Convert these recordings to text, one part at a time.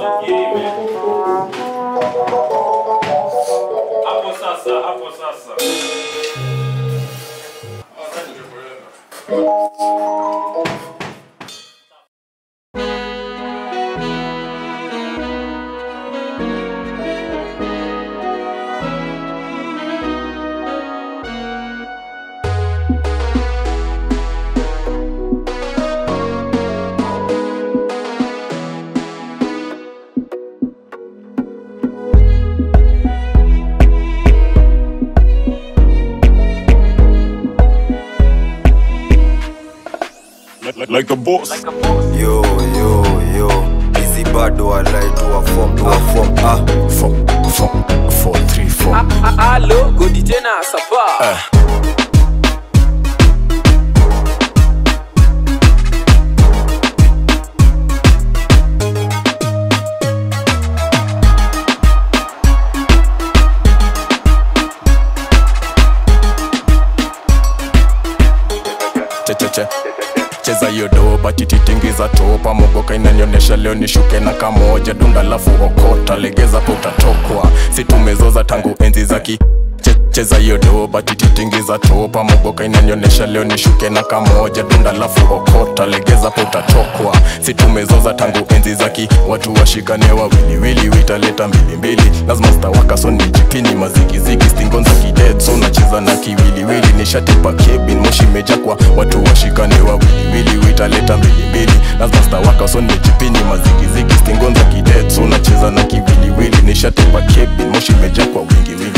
Hapo sasa, hapo sasa. like, like, like the boss. Yo, yo, yo. Busy bado alai to a form, to a form. Ah, Form, form, four, three, four. Alo, godi tena sapa. checheche cheza hiyo doba tititingiza topa mogoka inanionyesha leo nishuke na kamoja dunda lafu okota legeza po utatokwa situmezoza tangu enzi za ki che- cheza hiyo doba tititingiza topa mogoka inanionyesha leo nishuke na kamoja dunda lafu okota legeza po utatokwa situmezoza tangu enzi za ki watu washikane wawiliwili witaleta mbilimbili lazima stawaka so nijipini mazigizigi stingon za kidead so nacheza na kiwiliwili nishatipa kebin moshi meja kwa watu washikane wawiliwili witaleta mbilimbili lazima stawaka so nijipini mazigizigi stingon za kidead so nacheza na kiwiliwili nishatipa kebin moshi meja kwa wingiwili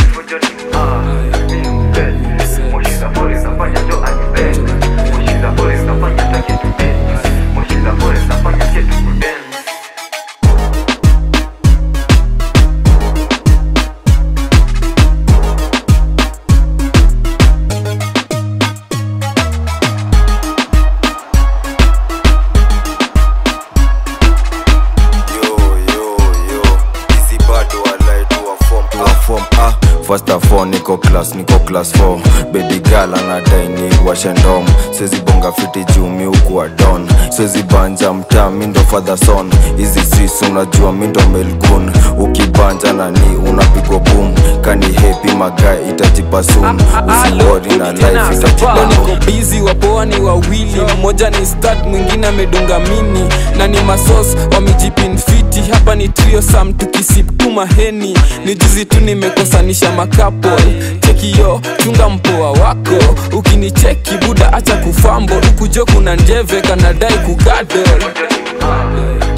yo, yo, yo. Busy bado alai to a form, to a form. Ah, first of all niko class, niko class 4 baby girl anadai ni washendom siwezi bonga fiti juu mi ukuwa don siwezi banja mtaa mi ndo father son hizi sis unajua mi ndo melgun ukibanja nani unapigwa boom kani hepi magae itajipa soon usiwori na life itajipa leo niko bizi wapoa ni wawili mmoja ni start mwingine amedunga mini na ni masos wamejipinfiti hapa ni trio sam tukisip tu maheni ni juzi tu nimekosanisha makapol chekiyo chunga mpoa wako ukinicheki buda acha kufambo hukujo kuna njeve kanadai kugadol